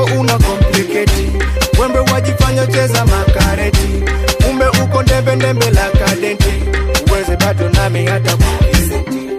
una kompliketi wembe wajifanya cheza makareti ume uko ndembe ndembe la kadenti uweze bado nami hata kukiseti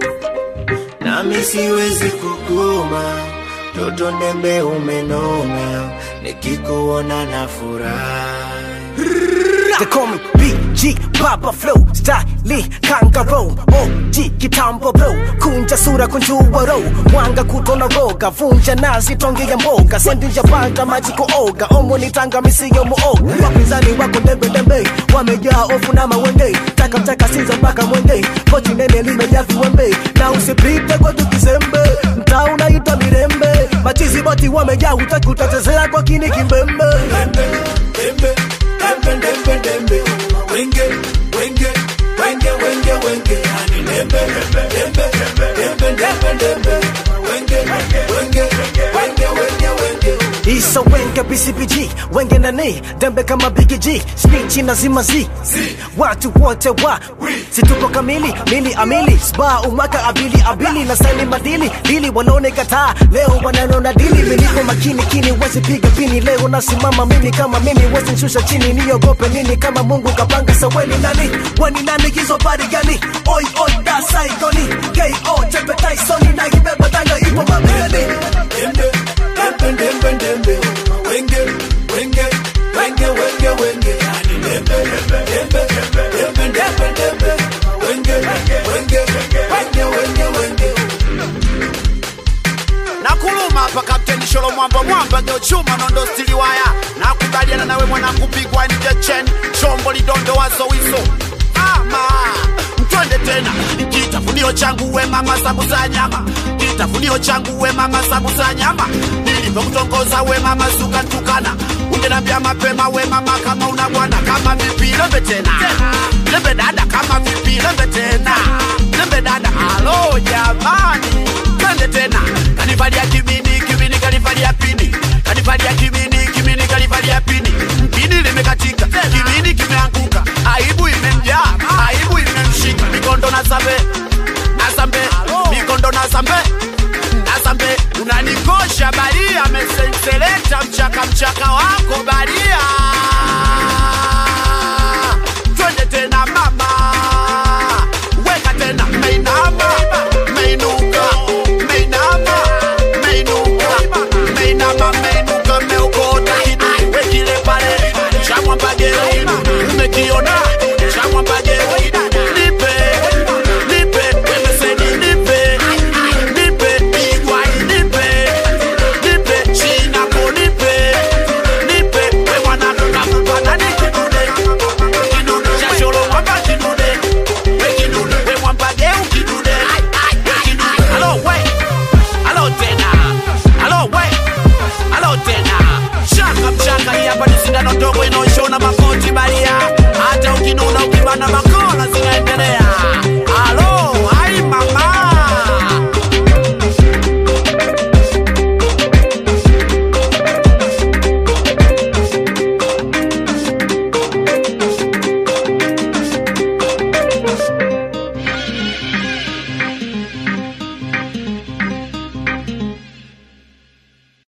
nami siwezi kugoma toto ndembe umenona nikikuona na furaha They call me BG Papa Flow Style Kangaroo OG kitambo bro Kunja sura kunjua row Mwanga kutona roga Vunja nazi tonge ya mboga Sendinja panga maji kuoga Omo ni tanga misiyo muoga Wapinzani wako ndembe ndembe Wamejaa ofu na mawenge Taka mtaka sinza mpaka mwenge Kochi nene limejaa viwembe Na usipite kwa tukizembe Mtaa unaitwa mirembe Machizi boti wamejaa Hutaki utachezea kwa kini kimbembe Dembe, dembe, dembe, dembe, dembe. Wenge, wenge, wenge, wenge, wenge. Yani dembe, dembe, dembe, dembe, dembe. Wenge, wenge, wenge, wenge, wenge. Isa wenge BCBG wenge nani dembe kama Big G snitchi na zima Z watu wote wa situko kamili mili amili sba umwaka abili abili na sani madili dili wanaone kataa leo wananona dili miliko makini kini wezi piga pini leo nasimama mimi kama mimi wezi nshusha chini niogope nini kama Mungu kapanga saweni nani wani nani hizo bari gani oi oi da saigoni KO Chepe Tyson na ibeba tanga ipo mabegani Dembe, dembe, dembe, dembe. Wenge, wenge, wenge, wenge, wenge. Yani dembe, dembe, dembe, dembe, dembe. Wenge, wenge, wenge, wenge, wenge. nakuluma hapa kapteni sholo mwamba mwamba geochuma nondo stili waya nakubaliana nawe mwanangu pigwa njechen chombo lidondo wazowiso ama mtwende tena kitafunio changu we mama sabu za nyama kitafunio changu we mama sabu za nyama nilivyokutongoza we mama suka ntukana ungenambia mapema we mama kama una bwana kama vipi lembe tena lembe dada kama vipi lembe tena lembe dada alo jamani twende tena kanivalia kimini kimini kanivalia pini kanivalia kimini kimini kanivalia pini mpini limekatika kimini kimeanguka aibu imemjaa aibu imemshika mikondo na sambe na sambe mikondo na sambe na sambe unanikosha baria mesenseleta mchaka mchaka wako baria